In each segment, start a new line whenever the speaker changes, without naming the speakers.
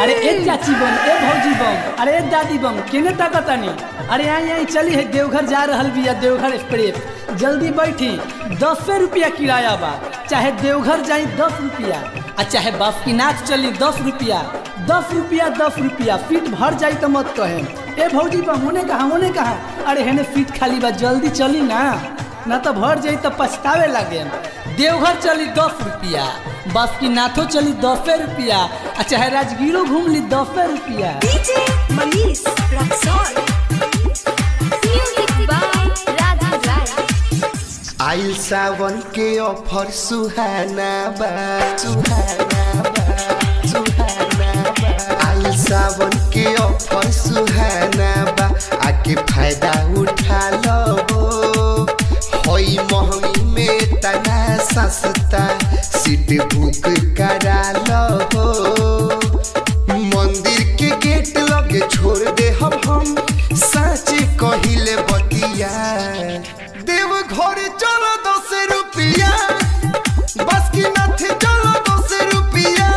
अरे ए चाची बम ए भौजी बम अरे ए दादी बम केने ताकतानी अरे आई आई चली है देवघर जा रहल बिया देवघर एक्सप्रेस जल्दी बैठी दस रुपया किराया बा चाहे देवघर जाई दस रुपया आ चाहे बासुकीनाथ चली दस रुपया दस रुपया दस रुपया सीट भर जाई तो मत कहे ए भौजी बम होने कहा होने कहा अरे हेने सीट खाली बा जल्दी चली ना ना तो भर जाई तो पछतावे लगे देवघर चली दस रुपया बासुकीनाथो चली दसे रुपया आ चाहे राजगीरो घूम ली दसे रुपया
DJ Manish Raxol. Music by Radha Rai.
आइल सावन के ऑफर सुहाना बा सुहाना बा सुहाना बा आइल सावन के ऑफर सुहाना बा आके फायदा उठा लो होई महंगी में तना सस्ता सीट बुक करा लो मंदिर के गेट लगे छोड़ दे हम हम सच कहिले बतिया देव घर चलो दस रुपया बस की नथ चलो दस रुपया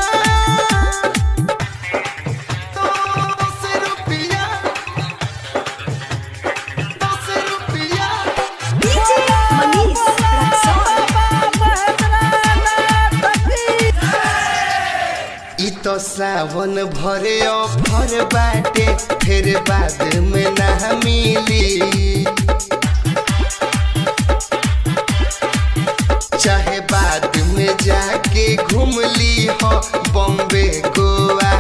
दस रुपया दस रुपया
DJ Manish Raxol.
इ तो सावन भरे ऑफर बाटे फिर बाद में ना मिली चाहे बाद में जाके घूम ली हो बॉम्बे गोवा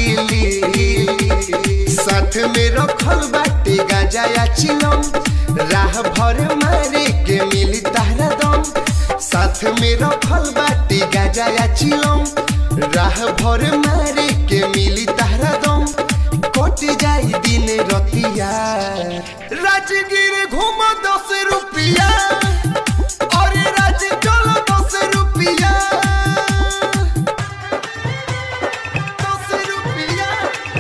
दिल्ली साथ में रखल बाटे गांजा या चिलम राह भर मारे के मिली तारा दम साथ में रखल बाटे गांजा या चिलम राह भर मारे के मिली तारा दम कट जाई दिन रतिया राजगीर घूम दस रुपया अरे राज चलो दस रुपया दस रुपया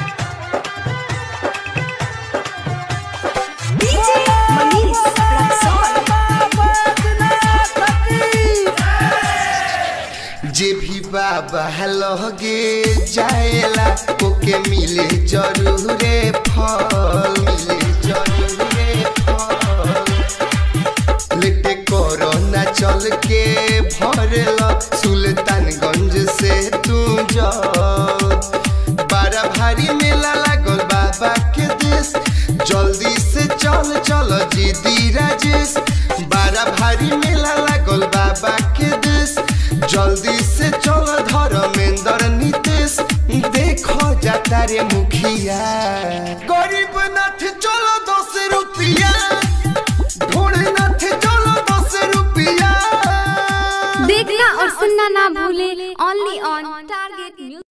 DJ Manish Raxol.
जे भी बाबा लगे जाएला ओके मिले जरूरे फल मिले जरूरे फल लेटे कोरोना चल के भरला सुल्तानगंज से तू जाओ बड़ा भारी मेला लागल बाबा के देश जल्दी से चल चल जीदी राजेश बड़ा भारी मेला लागल बाबा के देश जल्दी से चल धर्मेंद्र नीतीश देखो जाता रे मुखिया गरीब नाथ चलो दस रुपया ढोड़े नाथ चलो दस रुपया
देखना और सुनना ना भूले ओनली ऑन टारगेट न्यूज